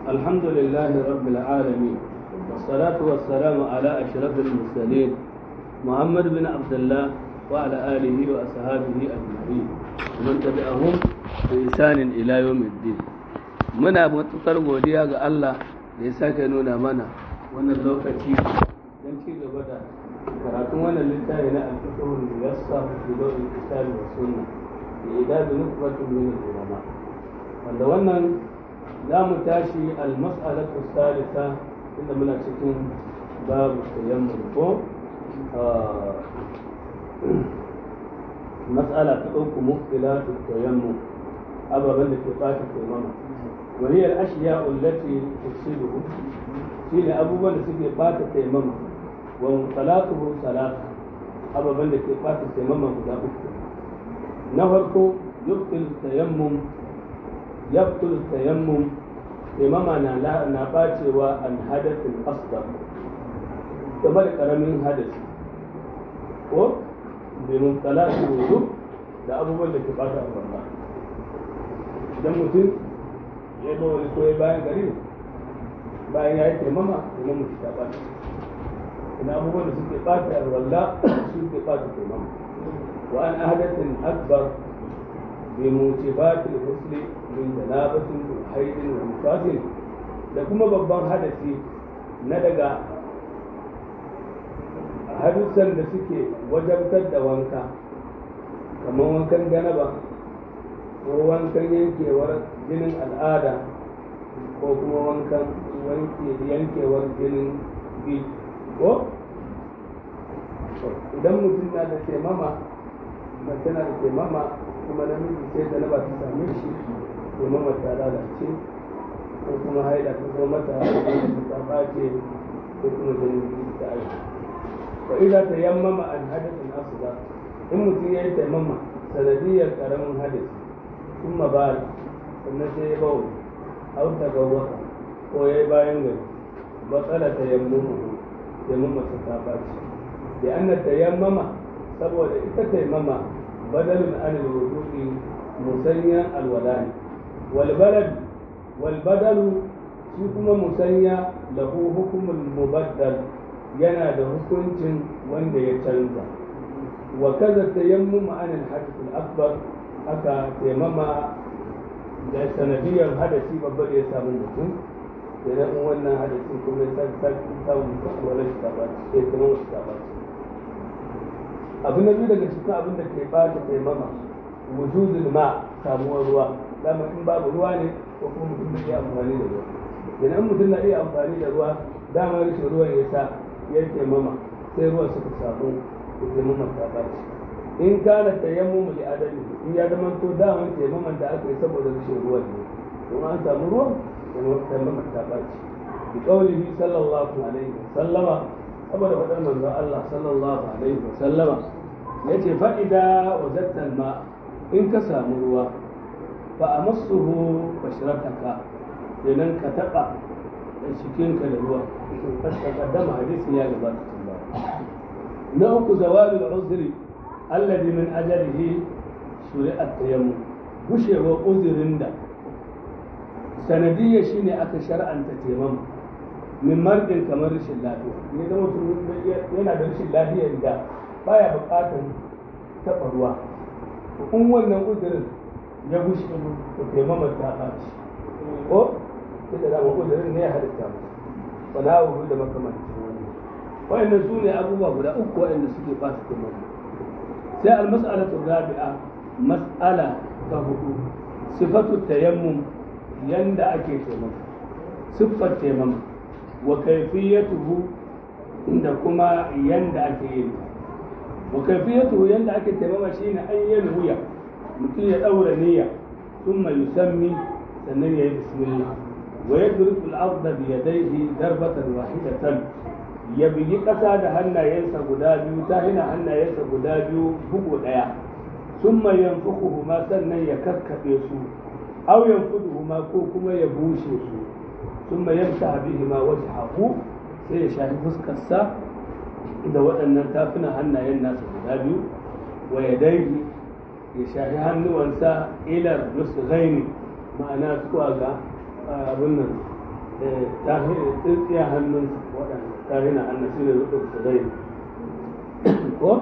الحمد لله رب العالمين والصلاة والسلام على أشرف المرسلين محمد بن عبد الله وعلى آله وأصحابه أجمعين ومن تبعهم بإحسان إلى يوم الدين muna matuƙar godiya ga Allah da ya sake nuna mana wannan lokaci don ci gaba da karatun wannan littafi na alfiqhul muyassar fi dawil kitab wa sunna da idadu nukbatun min ulama wanda wannan za mu tashi al-mas'alatu salisa inda muna cikin babu tayammum ko mas'ala ta uku muftilatu tayammum ababen da ke ɓata taimama وهي الأشياء التي تفسده شيء أبوبا لسكي بات تيمم ومطلاقه ثلاثة أبوبا لسكي بات تيمم guda uku na farko yubtil tayammum yabtul tayammum taimama na na bacewa an hadathin asghar kamar karamin hadasi ko bi mutalaqa wudu da abubuwan da ke bata Allah idan mutum ya zo wani koyi bayan gari bayan ya yi taimama kuma mutu ta ɓata ina abubuwan da suke ɓata walla suke ɓata taimama wa an ahadatin akbar bi mutibatil husli min janabatin wa haidin wa nifasin da kuma babban hadasi na daga hadisan da suke wajabtar da wanka kamar wankan janaba ko wankan yankewar jinin al'ada ko kuma wankan yankewar jinin bi ko idan mutum na da taimama mace na da taimama kuma namiji sai da ba ta same shi taimama ta lalace ko kuma haida ta zo mata ta ɓace ko kuma jinin bi ta aiki wa idan ta yammama an hadasin asuba in mutum ya yi taimama sanadiyar karamin hadisi ثم بال sannan sai ya bawo au ta gawaka ko ya yi bayan gari batsala ta yammumu taimama ta ta baci da an tayammama saboda ita taimama badalun anil wudu'i musanyan alwala ne wal balad wal badalu shi kuma musanya lahu hukumul mubaddal yana da hukuncin wanda ya canza wa kaza tayammumu anil hadith al akbar aka taimama da sanadiyar hadasi babba da ya samu mutum da nan wannan hadasi kuma ya sake samun wani shi ta ɓaci sai taimama shi ta ɓaci abu na biyu daga cikin abin da ke ɓata taimama wujudul ma samuwar ruwa dama in babu ruwa ne ko kuma mutum bai iya amfani da ruwa idan mutum na iya amfani da ruwa dama rashin ruwan ya sa ya taimama sai ruwan suka samu da taimama ta ɓaci in kana tayammum li adami in ya zama to daman taimaman da aka yi saboda rashin ruwan ne don an samu ruwan taimaman ta ɓaci bi qaulihi sallallahu alaihi wa sallama saboda faɗar manzon Allah sallallahu alaihi wa sallama yace fa idza wajadta ma in ka samu ruwa fa amassuhu bashrataka idan ka taba cikinka da ruwa ka kaddama hadisin ya gabata tun ba na uku zawalul uzri alladhi min ajalihi shuri'at tayammum gushewar uzurin da sanadiyya shine aka shar'anta tayammum min mardin kamar rashin lafiya ne da mutum yana da rashin lafiyar da baya buƙatar taɓa ruwa in wannan uzurin ya gushe to tayammum ta ɓaci ko sai da dama uzurin ne ya halitta mu wala hu da makamancin wani wayannan su ne abubuwa guda uku wayanda suke ɓata tayammum sai almas'alatu rabi'a mas'ala ta hudu sifatu tayammum yanda ake taimama siffar taimama wa kaifiyatuhu da kuma yanda ake yin wa kaifiyatuhu yanda ake taimama shine ayyan wuya mutum ya daura niyya thumma yusammi sannan ya yi bismillah wa yadribu al-ardha bi yadayhi darbatan wahidatan ya bugi ƙasa da hannayensa guda biyu ta hina hannayensa guda biyu bugu ɗaya sun mai yanfuku ma sannan ya kakkaɓe su au yanfudu ma ko kuma ya bushe su sun mai yamsa bihi ma wasu haku sai ya shafi fuskarsa da waɗannan tafunan hannayen nasa guda biyu wa ya daigi ya shafi hannuwansa ilar nusu gaini ma'ana zuwa ga abin nan tsintsiya hannunsa waɗanda tahina hannun su ne rukun su zai ko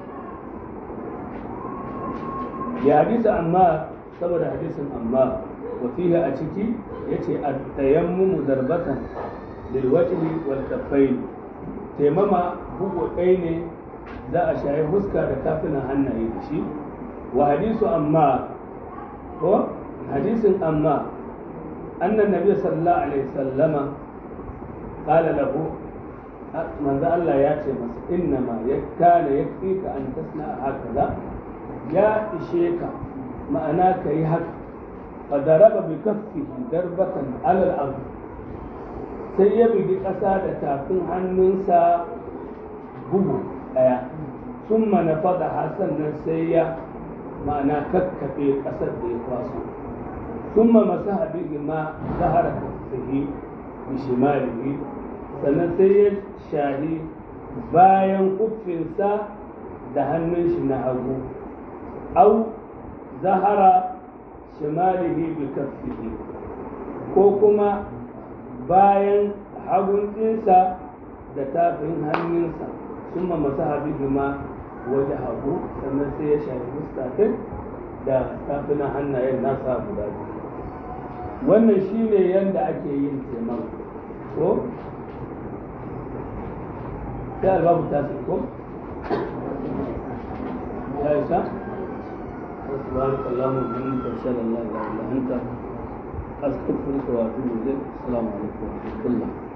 ya hadisa amma saboda hadisin amma wa fihi a ciki yace at-tayammumu darbatan lil wajhi wal kaffayn taimama bugu ɗaya ne za a shayi huska da kafinan hannaye da shi wa hadisu amma ko hadisin amma annan nabi sallallahu alaihi sallama qala lahu manzo Allah ya ce masa innama yakana yakfika an tasna hakaza ya ishe ka ma'ana ka yi haka fa daraba bi kaffihi darbatan alal ard sai ya bugi ƙasa da tafin hannunsa bugu ɗaya sun mana faɗa hasan nan sai ya ma'ana kakkafe ƙasar da ya kwaso sun ma masu habibi ma zahara kaffihi bi shimalihi sannan sai ya shahi bayan kuffinsa da hannun shi na hagu au zahara shimalihi bi kaffihi ko kuma bayan hagun ɗinsa da tafin hannunsa sun ma masu habibi ma waje hagu sannan sai ya shafi fuskatin da tafinan hannayen nasa guda biyu wannan shi ne yadda ake yin teman ko sai albabu ta ko ya isa سبحانك اللهم وبحمدك اشهد ان لا اله الا انت استغفرك واتوب اليك السلام عليكم ورحمه الله